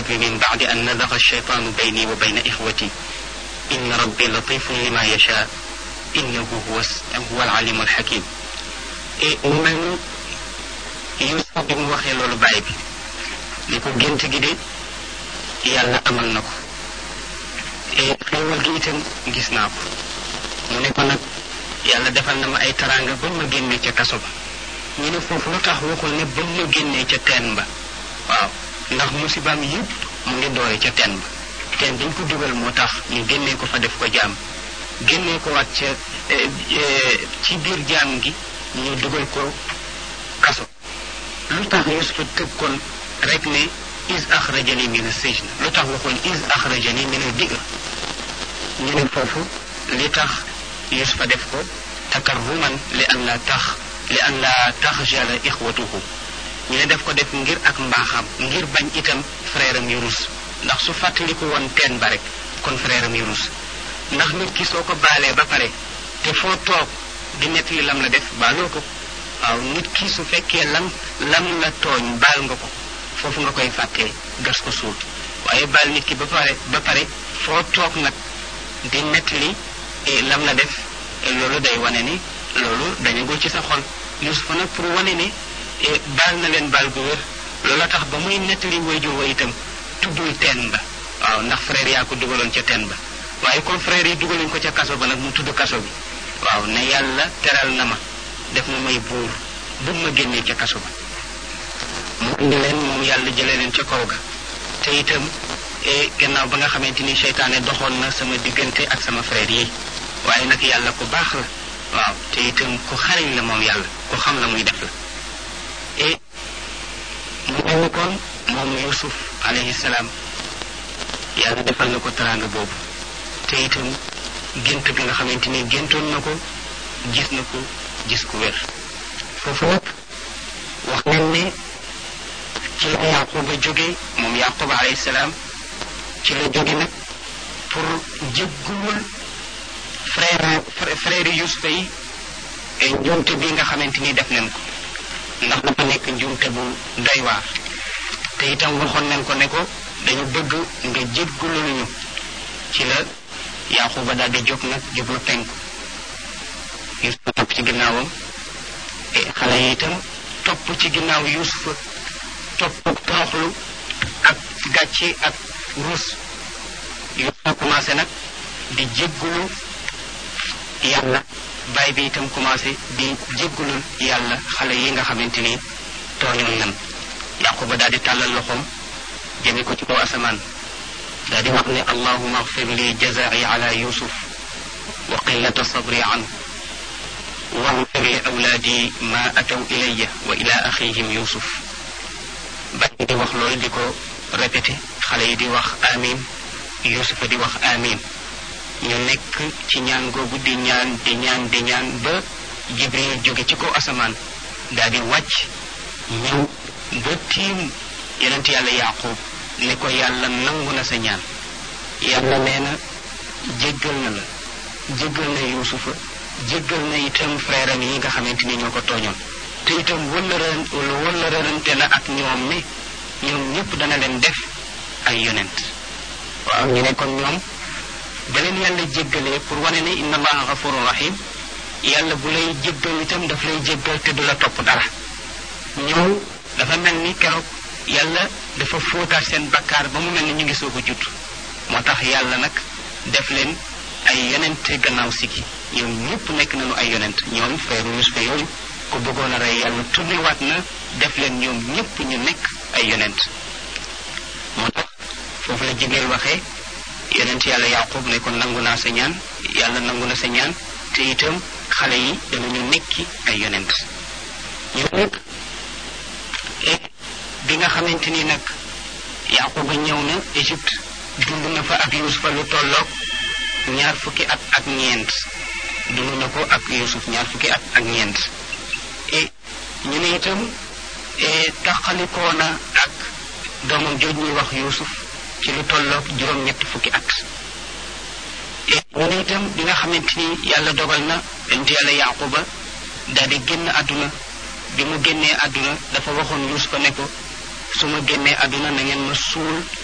rabbi min baadi an nadaga alcheytaanu bayni wa bayna ixwati inna rabbi latifun lima yasha innahu huwa huwa alalimu alxakim et mu mel ni Yuusuf bi mu waxee loolu baay bi ni ko gént gi de yàlla amal na ko et xéewal gi itam gis naa ko mu ne ko nag yàlla defal na ma ay taraanga ba ma génnee ca kaso ba ñu ne foofu lu tax waxul ne ba ma génnee ca teen ba waaw ndax musibaam yëpp mu ngi doore ca teen ba teen dañ ko dugal moo tax ñu génnee ko fa def ko jaam génnee ko waat ca ci biir jaam gi ñu dugal ko kaso lu tax Yusufa tëb kon rek ne is axrajani min as-sijn lu tax waxul is axrajani min al-bi'r ñu ne foofu li tax Yusufa def ko takarruman li an la tax li an la taxjala ixwatuhu ñu ne def ko def ngir ak mbaaxam ngir bañ itam frère am yu rus ndax su fàttaliku woon teen ba rek kon frère am yu rus ndax nit ki soo ko baalee ba pare te foo toog di nettali lam la def baaloo ko waaw nit ki su fekkee lam lam la tooñ baal nga ko foofu nga koy fàttee gas ko suul waaye baal nit ki ba pare ba pare foo toog nag di nettali lam la def loolu day wane ni loolu dañagul ci sa xol Yusufa nag pour wane ne baal na leen baal gu wér loola tax ba muy nettali wayjur wa itam tuddul teen ba waaw ndax frère yaa ko dugaloon ca teen ba waaye comme frère yi dugaluñ ko ca kaso ba nag mu tudd kaso bi waaw ne yàlla teral na ma def ma may buur bu ma génnee ca kaso ba mu indi leen moom yàlla jëlee leen ca kaw ga te itam gannaaw ba nga xamante ni seytaane doxoon na sama diggante ak sama frère yi waaye nag yàlla ku baax la waaw te itam ku xariñ la moom yàlla ku xam la muy def la et mu mel ni kon moom Yusuf alayhi salaam yàlla defal na ko teraanga boobu te itam gént bi nga xamante ni géntoon na ko gis na ko gis ku wér foofu nag wax nañ ne ci la Yaquba jóge moom Yaquba alayhi salaam ci la jóge nag pour jéggulul frère frère Yusufa yi njuumte bi nga xamante ni def nañ ko ndax dafa nekk njuumte bu doy waar te itam waxoon nañ ko ne ko dañu bëgg nga jéggulul ñu ci la Yaquba daal di jóg nag jublu penku Yusufa topp ci ginnaawam xale yi itam topp ci ginnaaw Yusufa topp toroxlu ak gàcce ak ruus Yusufa commencé nag di jéggulu yàlla baay bi itam commencé di jéggulul yàlla xale yi nga xamante ni tooñoon nan Yaquba daal di tàllal loxoom jëme ko ci kaw asamaan daal di wax ne allahuma agfir li jazai ala yusuf wa qillata sabri anhu واغفر لأولادي ما أتوا إلي وإلى أخيهم يوسف بعد دي wax loolu di ko répété xale yi di wax amin Yuusufa di wax amin ñu nekk ci ñaan googu di ñaan di ñaan di ñaan ba Jibril jóge ci kaw asamaan daal di wàcc ñëw ba tiim yonent yàlla Yaaqub ne ko yàlla nangu na sa ñaan yàlla nee na jéggal na la jéggal na Yuusufa jéggal na itam frère am yi nga xamante ni ñoo ko tooñoon te itam wëllëran wëllërante na ak ñoom ne ñoom ñëpp dana leen def ay yonent waaw ñu ne kon ñoom ba leen yàlla jéggalee pour wane ne inna allaha gafurun rahim yàlla bu lay jéggal itam daf lay jéggal te du la topp dara ñoom dafa mel ni keroog yàlla dafa fóotaat seen bakkaar ba mu mel ni ñu ngi soog a judd moo tax yàlla nag def leen ay yonent gannaaw sigi ñoom ñëpp nekk nañu ay yonent ñoom frère Yusufa yooyu ku bëggoon a rey yàlla tourné waat na def leen ñoom ñëpp ñu nekk ay yonent moo tax foofu la jigéen waxee yonent yàlla yaqub ne ko nangu naa sa ñaan yàlla nangu na sa ñaan te itam xale yi danañu nekki ay yonent ñu nekk bi nga xamante ni nag yaquba ñëw na Égypte dund na fa ak Yusufa lu tolloog ñaar fukki at ak ñeent dund na ko ak Yusuf ñaar fukki at ak ñeent et ñu ne itam taxalikoo na ak doomam jooj ñuy wax Yusuf ci lu tolloog juróom-ñett fukki at et ñu ne itam bi nga xamante ni yàlla dogal na bent yàlla yaquba daal di génn àdduna bi mu génnee àdduna dafa waxoon Yusufa ne ko su ma génnee àdduna na ngeen ma suul